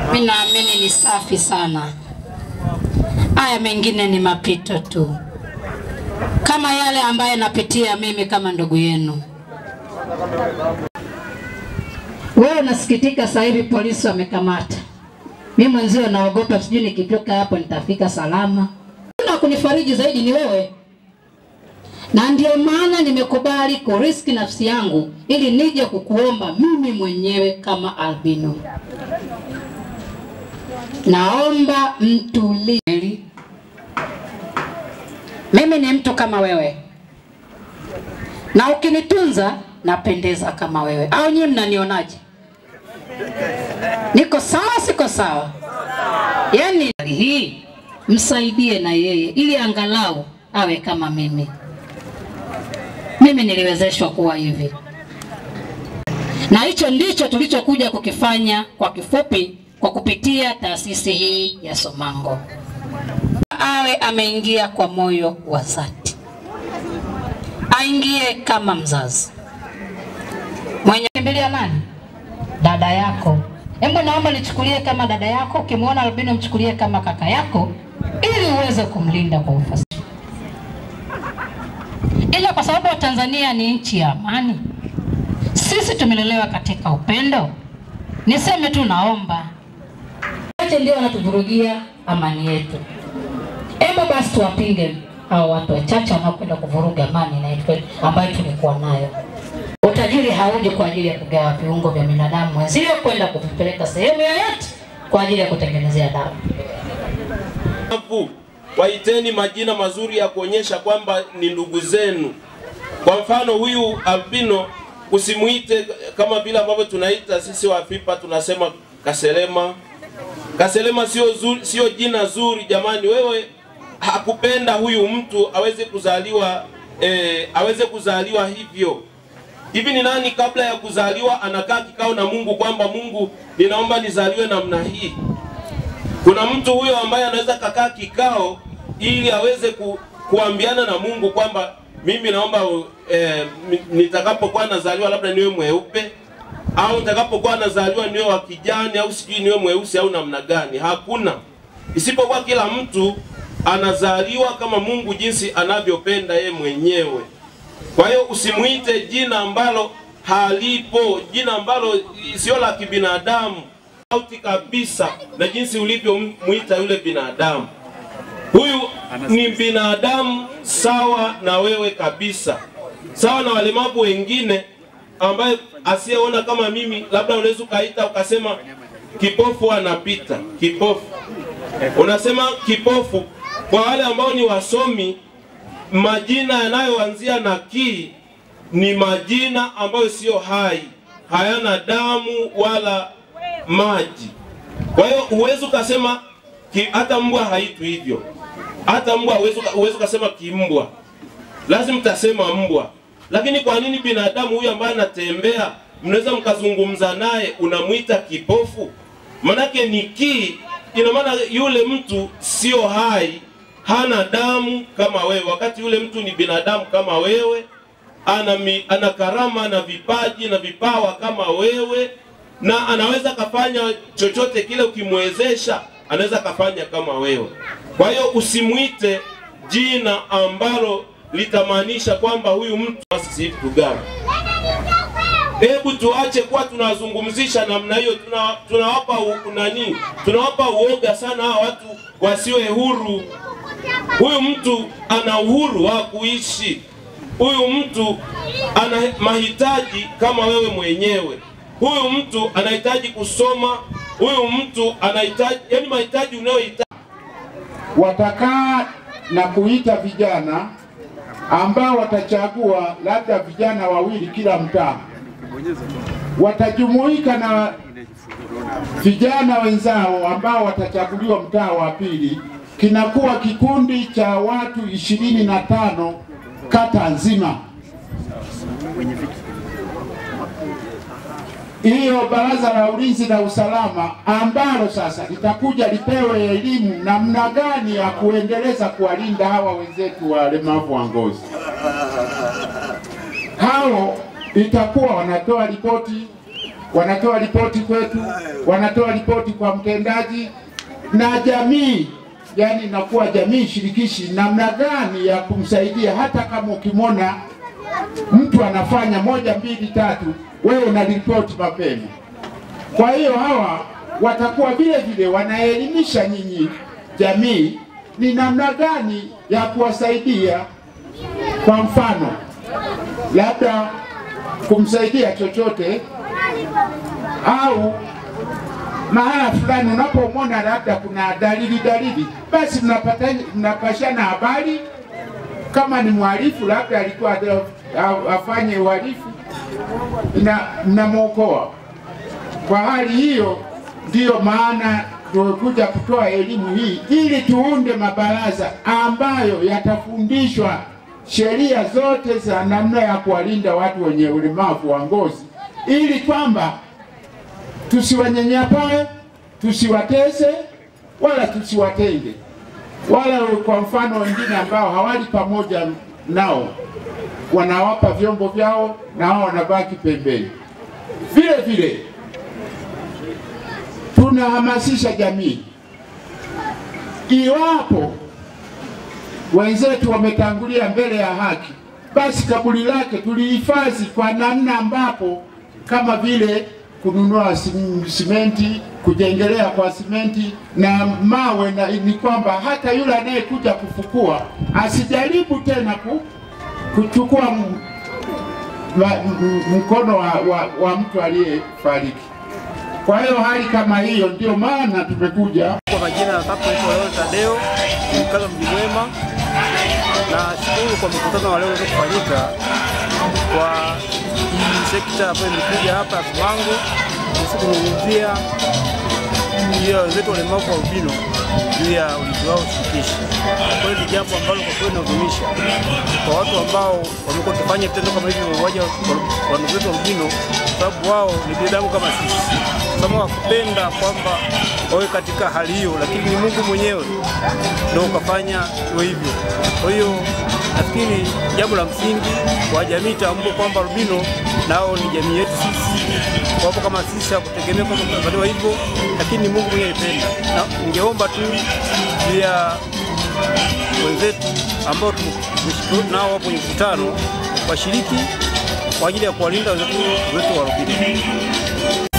mi naamini ni safi sana. Haya mengine ni mapito tu, kama yale ambayo napitia mimi kama ndugu yenu. Wewe unasikitika sasa hivi polisi wamekamata, mi mwenzio naogopa, sijui nikitoka hapo nitafika salama. Na kunifariji zaidi ni wewe, na ndio maana nimekubali kuriski nafsi yangu ili nije kukuomba mimi mwenyewe kama albino. Naomba mtulie. Mimi ni mtu kama wewe, na ukinitunza napendeza kama wewe. Au nyinyi mnanionaje? Niko sawa, siko sawa? Yaani hii msaidie na yeye ili angalau awe kama mimi. Mimi niliwezeshwa kuwa hivi, na hicho ndicho tulichokuja kukifanya kwa kifupi, kwa kupitia taasisi hii ya Somango. Awe ameingia kwa moyo wa dhati, aingie kama mzazi mwenye kimbilia nani? Dada yako. Hebu naomba nichukulie kama dada yako, ukimwona albino mchukulie kama kaka yako, ili uweze kumlinda kwa ufasaha. Ila kwa sababu Tanzania ni nchi ya amani, sisi tumelelewa katika upendo. Niseme tu, naomba wote ndio wanatuvurugia amani yetu. Hebu basi tuwapinge hao watu wachache wanaokwenda kuvuruga amani na yetu ambayo tulikuwa nayo. Utajiri hauji kwa ajili ya kugawa viungo vya binadamu mwenzio kwenda kuvipeleka sehemu yoyote kwa ajili ya kutengenezea dawa. Alafu waiteni majina mazuri ya kuonyesha kwamba ni ndugu zenu. Kwa mfano huyu albino usimuite kama vile ambavyo tunaita sisi wa Fipa tunasema Kaselema. Kaselema sio zuri, sio jina zuri jamani. Wewe hakupenda huyu mtu aweze kuzaliwa eh, aweze kuzaliwa hivyo. Hivi ni nani kabla ya kuzaliwa anakaa kikao na Mungu kwamba Mungu, ninaomba nizaliwe namna hii? Kuna mtu huyo ambaye anaweza kakaa kikao ili aweze ku, kuambiana na Mungu kwamba mimi naomba eh, nitakapokuwa nazaliwa labda niwe mweupe au nitakapokuwa nazaliwa niwe wa kijani au sijui niwe mweusi au namna gani. Hakuna, isipokuwa kila mtu anazaliwa kama Mungu jinsi anavyopenda ye mwenyewe. Kwa hiyo usimuite jina ambalo halipo, jina ambalo sio la kibinadamu, tofauti kabisa na jinsi ulivyomuita yule binadamu. Huyu ni binadamu sawa na wewe kabisa, sawa na walemavu wengine ambaye asiyeona kama mimi, labda unaweza ukaita ukasema kipofu anapita, kipofu unasema kipofu. Kwa wale ambao ni wasomi, majina yanayoanzia na ki ni majina ambayo siyo hai, hayana damu wala maji. Kwa hiyo huwezi ukasema ki, hata mbwa haitu hivyo, hata mbwa huwezi ukasema kimbwa, lazima mtasema mbwa. Lakini kwa nini binadamu huyu ambaye anatembea mnaweza mkazungumza naye unamwita kipofu? Manake ni ki, ina maana yule mtu sio hai, hana damu kama wewe, wakati yule mtu ni binadamu kama wewe, ana, mi, ana karama na vipaji na vipawa kama wewe, na anaweza kafanya chochote kile ukimwezesha, anaweza kafanya kama wewe. Kwa hiyo usimwite jina ambalo litamaanisha kwamba huyu mtu sisi vitu gani. Hebu tuache kuwa tunazungumzisha namna hiyo, tuna, tunawapa u, nani, tunawapa uoga sana hawa watu wasiwe huru. Huyu mtu ana uhuru wa kuishi, huyu mtu ana mahitaji kama wewe mwenyewe, huyu mtu anahitaji kusoma, huyu mtu anahitaji, yani mahitaji unayohitaji. Watakaa na kuita vijana ambao watachagua labda vijana wawili kila mtaa, watajumuika na vijana wenzao ambao watachaguliwa mtaa wa pili, kinakuwa kikundi cha watu ishirini na tano kata nzima. Hiyo baraza la ulinzi na usalama ambalo sasa litakuja lipewe elimu namna gani ya kuendeleza kuwalinda hawa wenzetu walemavu wa ngozi. Hao itakuwa wanatoa ripoti wanatoa ripoti kwetu, wanatoa ripoti kwa mtendaji na jamii, yani inakuwa jamii shirikishi, namna gani ya kumsaidia. Hata kama ukimwona mtu anafanya moja mbili tatu, wewe unaripoti mapema. Kwa hiyo hawa watakuwa vile vile wanaelimisha nyinyi jamii ni namna gani ya kuwasaidia. Kwa mfano, labda kumsaidia chochote au mahala fulani unapomwona labda kuna dalili dalili, basi mnapata mnapashana habari. Kama ni mhalifu labda alikuwa a- afanye uhalifu, na mnamwokoa. Kwa hali hiyo, ndiyo maana tumekuja kutoa elimu hii ili tuunde mabaraza ambayo yatafundishwa sheria zote za namna ya kuwalinda watu wenye ulemavu wa ngozi, ili kwamba tusiwanyanyapae, tusiwatese wala tusiwatenge, wala kwa mfano wengine ambao hawali pamoja nao wanawapa vyombo vyao na hao wanabaki pembeni. Vile vile tunahamasisha jamii, iwapo wenzetu wametangulia mbele ya haki, basi kaburi lake tulihifadhi kwa namna ambapo kama vile kununua sim- simenti, kujengelea kwa simenti na mawe, na ni kwamba hata yule anayekuja kufukua asijaribu tena ku, kuchukua m- ma- m- mkono wa, wa, wa mtu aliyefariki. Kwa hiyo hali kama hiyo, ndio maana tumekuja Kwa majina ya Kapo naitwa Leon Tadeo, ni mkazi wa Mji Mwema. Na shukuru kwa mkutano wa leo uliweza kufanyika kwa hii sekta ambayo imekuja hapa ya Simango kuhusu kuzungumzia juu ya wenzetu walemavu wa albino juu ya ulinzi wao shirikishi. Kwa hiyo ni jambo ambalo kwa kweli inahuzunisha kwa watu ambao wamekuwa wakifanya vitendo kama hivi vya mauaji wa wa ndugu zetu albino, kwa sababu wao ni binadamu kama sisi kama wakupenda kwamba wawe katika hali hiyo, lakini ni Mungu mwenyewe ndio ukafanya iwe hivyo. Kwa hiyo nafikiri jambo la msingi kwa jamii tambue kwamba albino nao ni jamii yetu sisi, wapo kama sisi, hakutegemea kwamba tutazaliwa hivyo, lakini ni Mungu mwenyewe alipenda. Na ningeomba tu pia wenzetu ambao tumeshiriki nao hapo kwenye mkutano washiriki kwa ajili ya kuwalinda wenzetu wetu wa albino.